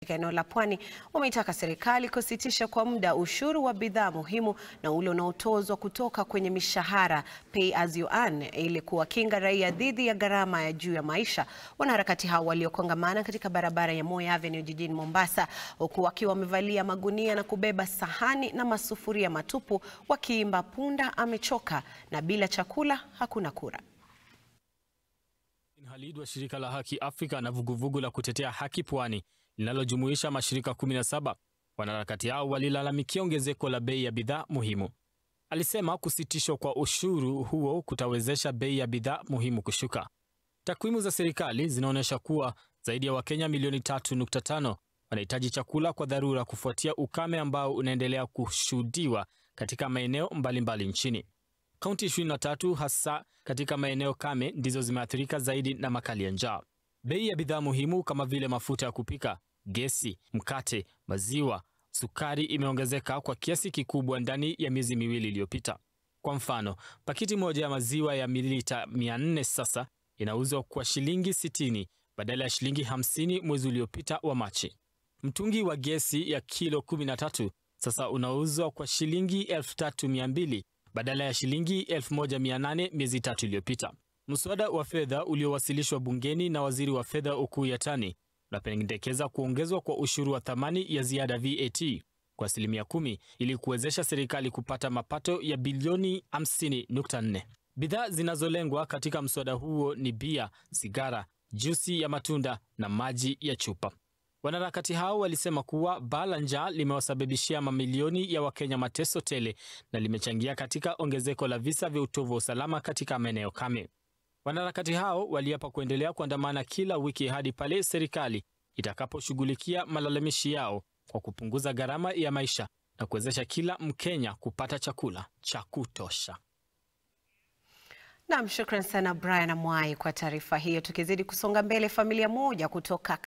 katika eneo la Pwani wameitaka serikali kusitisha kwa muda ushuru wa bidhaa muhimu na ule unaotozwa kutoka kwenye mishahara pay as you earn ili kuwakinga raia dhidi ya gharama ya juu ya maisha. Wanaharakati hao waliokongamana katika barabara ya Moi Avenue jijini Mombasa, huku wakiwa wamevalia magunia na kubeba sahani na masufuria matupu, wakiimba punda amechoka na bila chakula hakuna kura. Halid wa shirika la Haki Afrika na vuguvugu la kutetea haki Pwani linalojumuisha mashirika 17. Wanaharakati hao walilalamikia ongezeko la bei ya bidhaa muhimu. Alisema kusitishwa kwa ushuru huo kutawezesha bei ya bidhaa muhimu kushuka. Takwimu za serikali zinaonyesha kuwa zaidi ya Wakenya milioni 3.5 wanahitaji chakula kwa dharura kufuatia ukame ambao unaendelea kushuhudiwa katika maeneo mbalimbali nchini. Kaunti 23 hasa katika maeneo kame ndizo zimeathirika zaidi na makali ya njaa. Bei ya bidhaa muhimu kama vile mafuta ya kupika, gesi, mkate, maziwa, sukari imeongezeka kwa kiasi kikubwa ndani ya miezi miwili iliyopita. Kwa mfano, pakiti moja ya maziwa ya mililita 400 sasa inauzwa kwa shilingi 60 badala ya shilingi 50 mwezi uliopita wa Machi. Mtungi wa gesi ya kilo 13 sasa unauzwa kwa shilingi 3200 badala ya shilingi 1800 miezi tatu iliyopita. Mswada wa fedha uliowasilishwa bungeni na waziri wa fedha Ukur Yatani unapendekeza kuongezwa kwa ushuru wa thamani ya ziada VAT kwa asilimia kumi ili kuwezesha serikali kupata mapato ya bilioni 50.4. Bidhaa zinazolengwa katika mswada huo ni bia, sigara, juisi ya matunda na maji ya chupa. Wanaharakati hao walisema kuwa baa la njaa limewasababishia mamilioni ya Wakenya mateso tele na limechangia katika ongezeko la visa vya utovu wa usalama katika maeneo kame. Wanaharakati hao waliapa kuendelea kuandamana kila wiki hadi pale serikali itakaposhughulikia malalamishi yao kwa kupunguza gharama ya maisha na kuwezesha kila Mkenya kupata chakula cha kutosha. Naam, shukran sana Brian Amwai kwa taarifa hiyo. Tukizidi kusonga mbele, familia moja kutoka